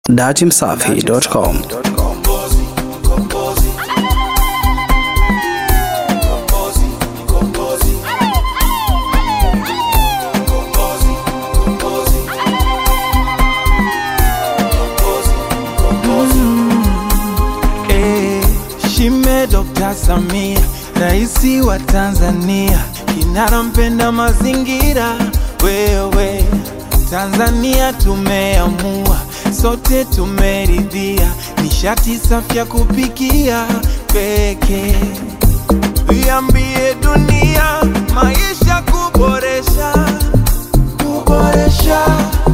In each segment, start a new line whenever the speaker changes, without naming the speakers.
datimsafi.com.
Eh, Shime Dr. Samia, raisi wa Tanzania, kinara mpenda mazingira. Wewe Tanzania tumeamua, sote tumeridhia, nishati safi ya kupikia pekee. Iambie dunia, maisha kuboresha, kuboresha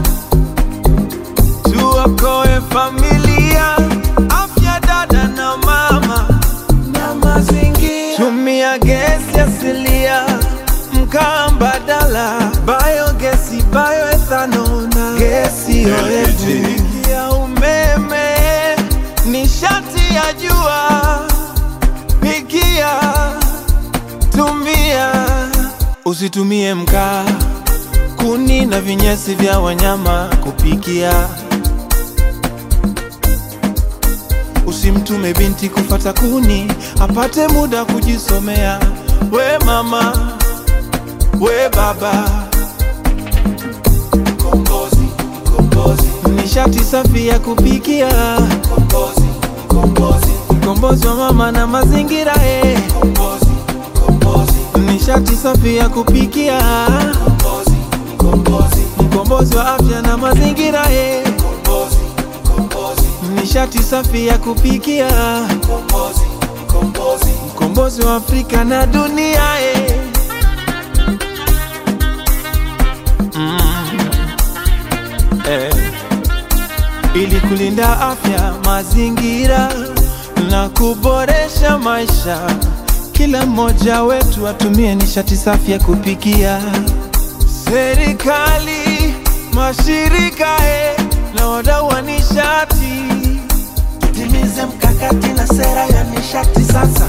tuokoe familia, afya dada na mama na mazingira. Tumia gesi asilia, mkaa mbadala, biogesi, bioethanol na gesi oevu ya umeme, nishati ya jua, pikia, tumia, usitumie mkaa kuni na vinyesi vya wanyama kupikia. Usimtume binti kufata kuni apate muda kujisomea. We mama, we baba, kombozi, kombozi, nishati safi ya kupikia. Kombozi, kombozi, kombozi wa mama na mazingira eh. Kombozi, kombozi, nishati safi ya kupikia. Kombozi, kombozi, mkombozi wa afya na mazingira eh. Kombozi, kombozi, nishati safi ya kupikia. Kombozi, kombozi, mkombozi wa Afrika na dunia eh. eh, ili kulinda afya, mazingira na kuboresha maisha. Kila mmoja wetu atumie nishati safi ya kupikia. Serikali, mashirika eh, na wadau wa nishati,
Timize mkakati na sera ya nishati sasa.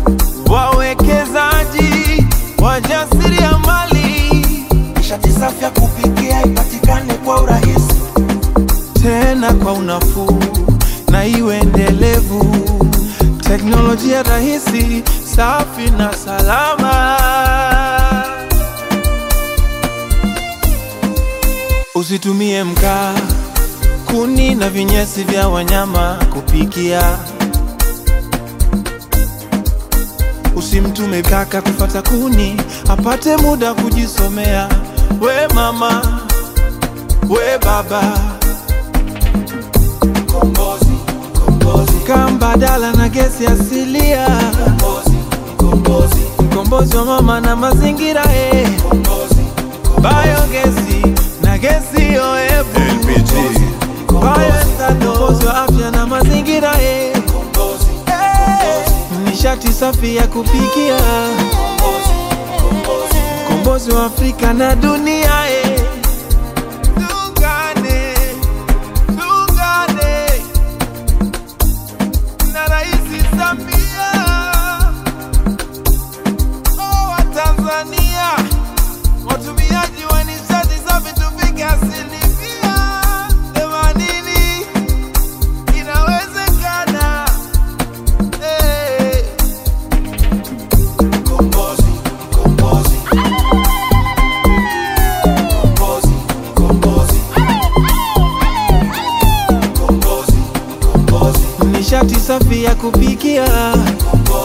wawekezaji, wajasiriamali
Nishati safi ya kupikia ipatikane kwa urahisi.
tena kwa unafuu na iwe endelevu. Teknolojia rahisi, safi na salama. Usitumie mkaa, kuni na vinyesi vya wanyama kupikia. Usimtume kaka kufata kuni apate muda kujisomea. We mama, we baba,
Kombozi, kombozi,
mkaa mbadala na gesi asilia,
kombozi, kombozi,
mkombozi wa mama na mazingira eh.
kombozi,
Biogesi na gesi oevu, bioethanol, mkombozi wa afya na mazingira eh.
kombozi,
Eh, nishati safi ya kupikia,
kombozi, kombozi.
mkombozi wa Afrika na dunia eh. Tuungane, tuungane na Rais Samia oh, wa Tanzania, watumiaji wa nishati safi tufike asilimia themanini. Inawezekana eh.
Kombozi, kombozi. Kombozi, kombozi. Kombozi, kombozi,
nishati safi ya kupikia,
kombozi.